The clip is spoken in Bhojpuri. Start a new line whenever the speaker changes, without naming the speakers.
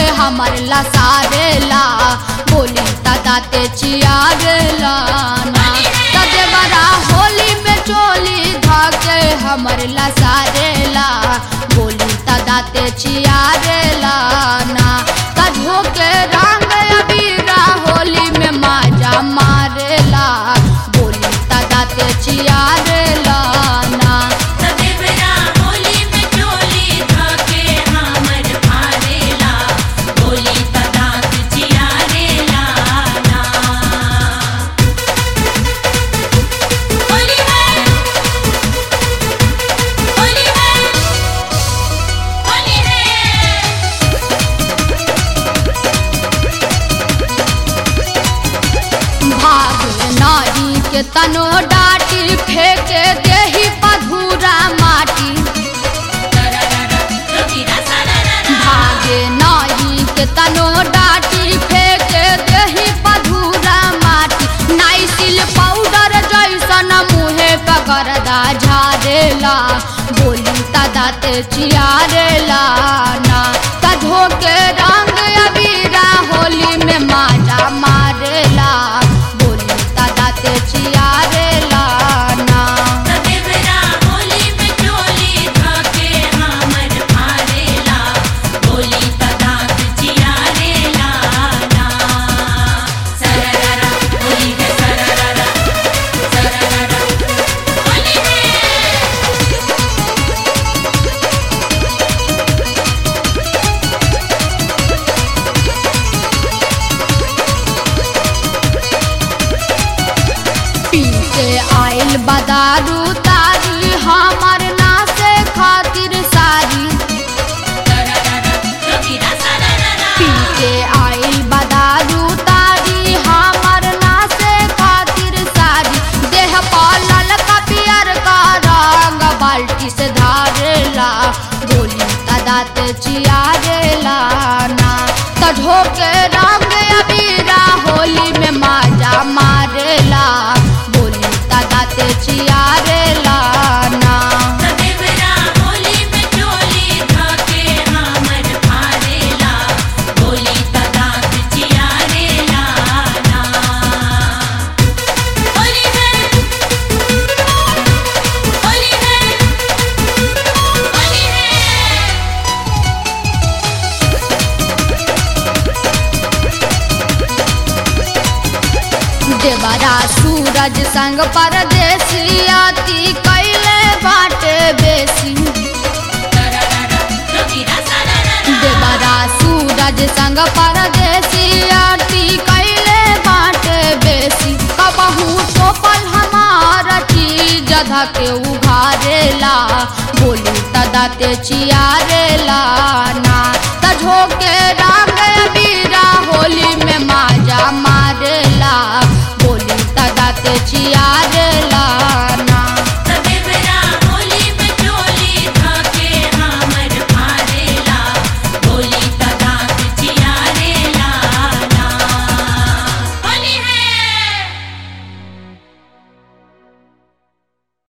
हमर लसारेला बोली दाते चियारेला ना तदे बड़ा होली में चोली धाके हमर लसारेला बोली दाते चियारेला ना कधो के रंग अबीरा होली में माजा मारेला बोली दाते चियारेला ना
सदेवरा होली में चोली धाके हमर भारेला बोली तदात चियारेला ना होली है होली है होली है
भाग नारी के तनो डाटी फेंके देही पधूरा माटी
रविरा सारा
भागे नारी के तनो डाटी फेंके देही पधूरा माटी नाइसिल पाउडर जैसन मुहे पकड़दा झारेला बोली तदाते चियारेला ना कधो के रंग अबीरा होली में माजा मारेला बोली तदाते चियारेला ना
सदेवरा होली में चोली धाके हमर भारेला बोली तदात चियारेला ना सरररा होली है सरररा सरररा होली है
पी के आइल बदारू तारी हमर नासे खातिर सारी
रविरा सरररा
पी के आइल बदारू तारी हमर नासे खातिर सारी देह पालल का पियर का रंग बाल्टी से धारेला बोली तदात चियारेला ना तढ़ो के रंग अबीरा होली में माजा मारेला बोली तदात चियारेला ना
सदेवरा होली में चोली धाके हमर भारेला बोली तदात चियारेला ना होली है होली है होली है
देवरा सूरज संग परदेसी आती कैले बाटे बेसी
रविरा सरररा
देवरा सूरज संग परदेसी आती कैले बाटे बेसी कबहू टोपल हमार चीज धके उघारेला बोली तदाते चियारेला ना तझो के राम